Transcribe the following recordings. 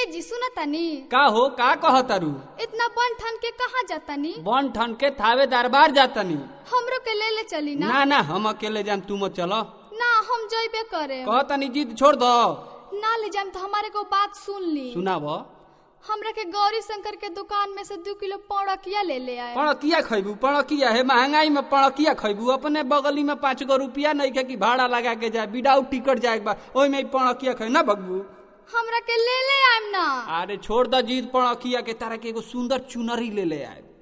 जी सुना तनी का हो का कहतारू इतना बन ठन के कहाँ जातानी बन ठन के थावे दरबार जातनी हमरो के ले ले चली ना ना ना हम अकेले जाम तू मत चलो ना हम जइबे करे कहतनी जिद छोड़ दो ना ले जाम तो हमारे को बात सुन ली सुनाब हमरा के गौरी शंकर के दुकान में से दो किलो पौड़किया ले ले आए पड़किया खैबू पड़किया है महंगाई में पड़किया खैबू अपने बगली में पाँच गो रुपया नहीं के कि भाड़ा लगा के जाए विदाउट टिकट जाए के बा ओई में पड़किया खै ना बगबू हमरा के ले ले आएम ना अरे छोड़ द जीत पड़किया के तारा के एगो सुंदर चुनरी ले ले आए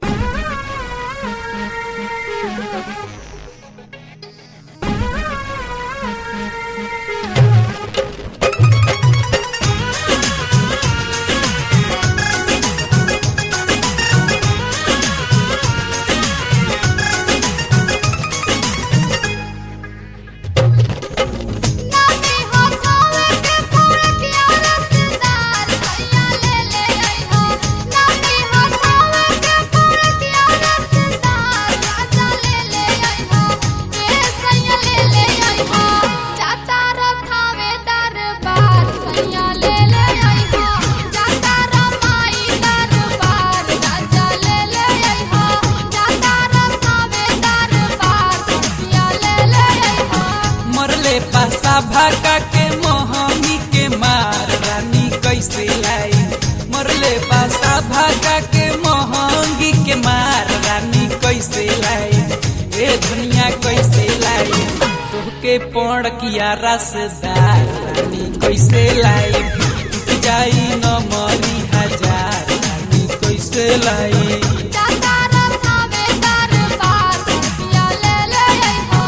ना के हथावे के पौड़किया रसदार भैया ले ले आई हो ना के हथावे के पौड़किया रसदार राजा ले ले आई हो ए सैया ले ले आई हो जाता रथावे दरबार सैया ले ले आई हो जाता रमाई दरबार राजा ले ले आई हो जाता रथावे दरबार सैया ले ले आई हो मरले पासा भाका के मोहमी के मार रानी कैसे लाई मरले पासा भाका के मोहंगी के मार रानी कैसे लाई ए दुनिया कैसे लाई तोहके पड़ किया रसदार रानी कैसे लाई टूट जाई न मरी हजार रानी कैसे लाई जाता रथावे दरबार सैया ले ले आई हो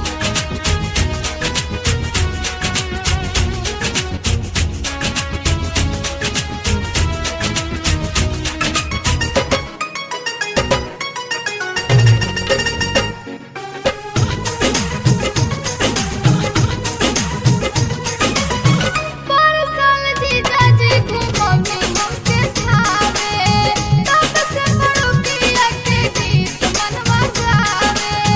परसल जीजा जी घुमौनी हमके खावे तब से बड़ुकिया के गीत मनवा गावे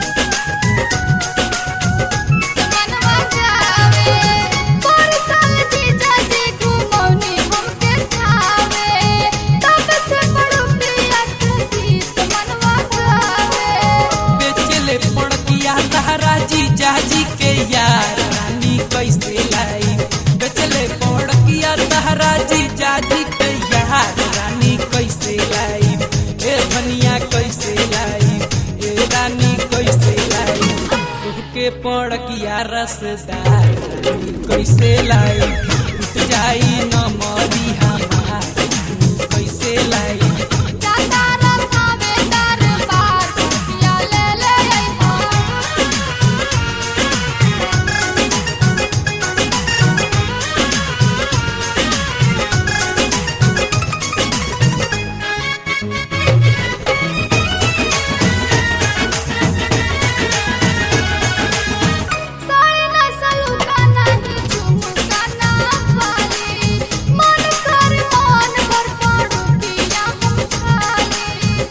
मनवा गावे परसल जीजा जी घुमौनी हमके खावे तब से बड़ुकिया के गीत मनवा गावे बेचले पड़किया तारा जीजा जी के यार रानी कैसे लाई बेचले पड़किया तारा जीजा जी के यार रानी कैसे लाई ए धनिया कैसे लाई ए रानी कैसे लाई तुहके पड़किया रसदार रानी कैसे लाई टूट जाई न मरी हमार रानी कैसे लाई जाता रथावे दरबार सैया ले ले आई हो साड़ी ना सलूका नहीं झुमका ना वाली मन कर मन भर पड़ुकिया हम खाली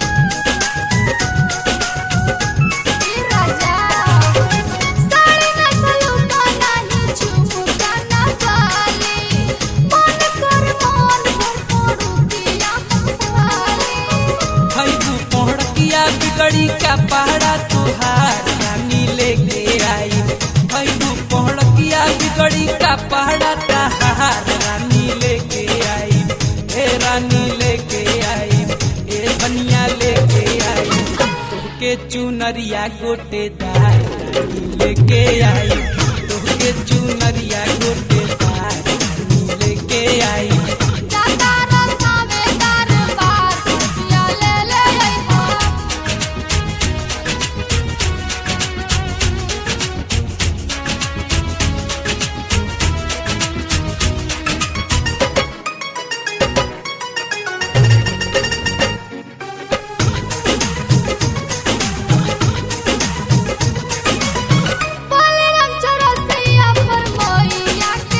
ई राजा साड़ी ना सलूका नहीं झुमका ना वाली मन कर मन भर पड़ुकिया हम खाली खैबू पहड़किया बिगड़ी का पहाड़ा तुहार रानी लेके आई खैबू पहड़किया बिगड़ी का पहाड़ा तहार रानी लेके आई ए रानी लेके आई ए बनिया लेके आई तोहके चुनरिया गोटेदार रानी लेके आई तोहके चुनरिया गोटेदार रानी लेके आई जाता रथावे दरबार सैया ले ले आई हो बोले राम चौरसिया पर मैया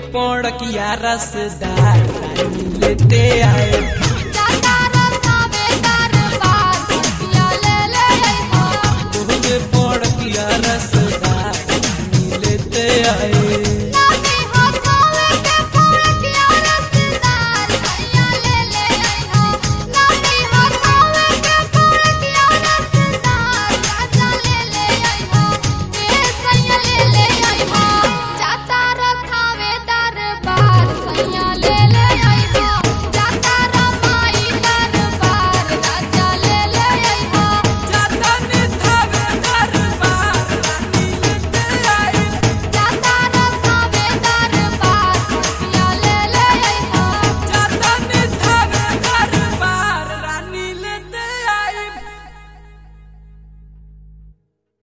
पड़किया रसदार रानी लेते आए जाता रसावे दरबार सैया ले ले अइहा तोहके पड़किया रस